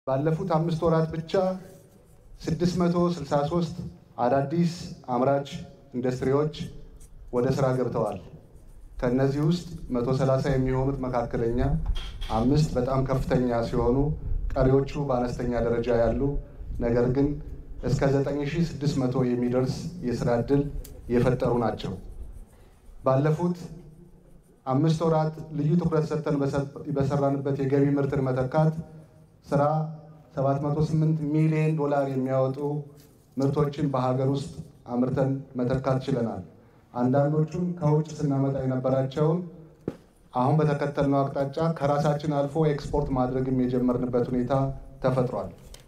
ባለፉት አምስት ወራት ብቻ 663 አዳዲስ አምራች ኢንዱስትሪዎች ወደ ስራ ገብተዋል። ከእነዚህ ውስጥ 130 የሚሆኑት መካከለኛ፣ አምስት በጣም ከፍተኛ ሲሆኑ ቀሪዎቹ በአነስተኛ ደረጃ ያሉ ነገር ግን እስከ 9600 የሚደርስ የስራ ዕድል የፈጠሩ ናቸው። ባለፉት አምስት ወራት ልዩ ትኩረት ሰጥተን በሰራንበት የገቢ ምርትን መተካት ስራ 708 ሚሊዮን ዶላር የሚያወጡ ምርቶችን በሀገር ውስጥ አምርተን መተካት ችለናል። አንዳንዶቹን ከውጭ ስናመጣ የነበራቸውን አሁን በተከተልነው አቅጣጫ ከራሳችን አልፎ ኤክስፖርት ማድረግም የጀመርንበት ሁኔታ ተፈጥሯል።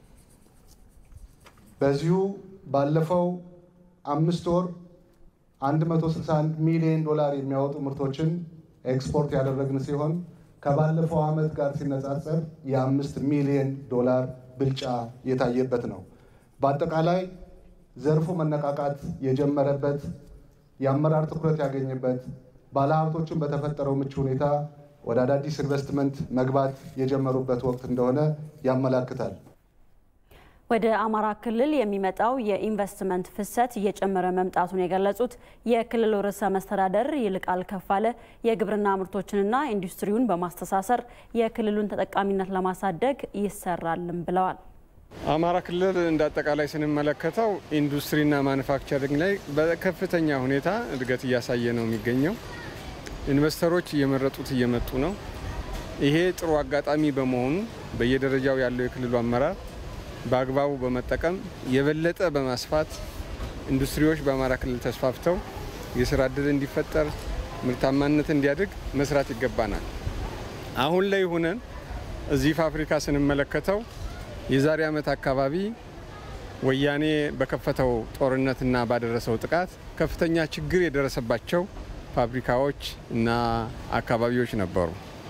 በዚሁ ባለፈው አምስት ወር 161 ሚሊዮን ዶላር የሚያወጡ ምርቶችን ኤክስፖርት ያደረግን ሲሆን ከባለፈው ዓመት ጋር ሲነጻጸር የአምስት ሚሊዮን ዶላር ብልጫ የታየበት ነው። በአጠቃላይ ዘርፉ መነቃቃት የጀመረበት የአመራር ትኩረት ያገኘበት ባለሀብቶችን በተፈጠረው ምቹ ሁኔታ ወደ አዳዲስ ኢንቨስትመንት መግባት የጀመሩበት ወቅት እንደሆነ ያመላክታል። ወደ አማራ ክልል የሚመጣው የኢንቨስትመንት ፍሰት እየጨመረ መምጣቱን የገለጹት የክልሉ ርዕሰ መስተዳደር ይልቃል ከፋለ የግብርና ምርቶችንና ኢንዱስትሪውን በማስተሳሰር የክልሉን ተጠቃሚነት ለማሳደግ ይሰራልም ብለዋል። አማራ ክልል እንደ አጠቃላይ ስንመለከተው ኢንዱስትሪና ማኑፋክቸሪንግ ላይ በከፍተኛ ሁኔታ እድገት እያሳየ ነው የሚገኘው። ኢንቨስተሮች እየመረጡት እየመጡ ነው። ይሄ ጥሩ አጋጣሚ በመሆኑ በየደረጃው ያለው የክልሉ አመራር በአግባቡ በመጠቀም የበለጠ በማስፋት ኢንዱስትሪዎች በአማራ ክልል ተስፋፍተው የስራ እድል እንዲፈጠር ምርታማነት እንዲያድግ መስራት ይገባናል። አሁን ላይ ሆነን እዚህ ፋብሪካ ስንመለከተው የዛሬ ዓመት አካባቢ ወያኔ በከፈተው ጦርነትና ባደረሰው ጥቃት ከፍተኛ ችግር የደረሰባቸው ፋብሪካዎች እና አካባቢዎች ነበሩ።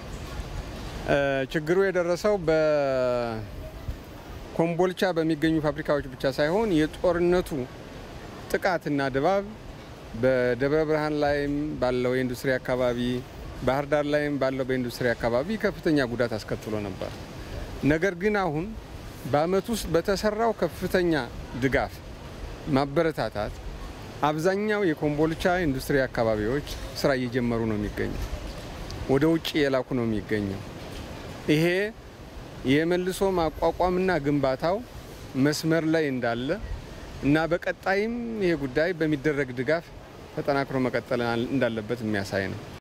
ችግሩ የደረሰው በኮምቦልቻ በሚገኙ ፋብሪካዎች ብቻ ሳይሆን የጦርነቱ ጥቃትና ድባብ በደብረ ብርሃን ላይም ባለው የኢንዱስትሪ አካባቢ፣ ባህር ዳር ላይም ባለው በኢንዱስትሪ አካባቢ ከፍተኛ ጉዳት አስከትሎ ነበር። ነገር ግን አሁን በዓመት ውስጥ በተሰራው ከፍተኛ ድጋፍ ማበረታታት አብዛኛው የኮምቦልቻ ኢንዱስትሪ አካባቢዎች ስራ እየጀመሩ ነው የሚገኘው፣ ወደ ውጭ የላኩ ነው የሚገኘው። ይሄ የመልሶ ማቋቋምና ግንባታው መስመር ላይ እንዳለ እና በቀጣይም ይሄ ጉዳይ በሚደረግ ድጋፍ ተጠናክሮ መቀጠል እንዳለበት የሚያሳይ ነው።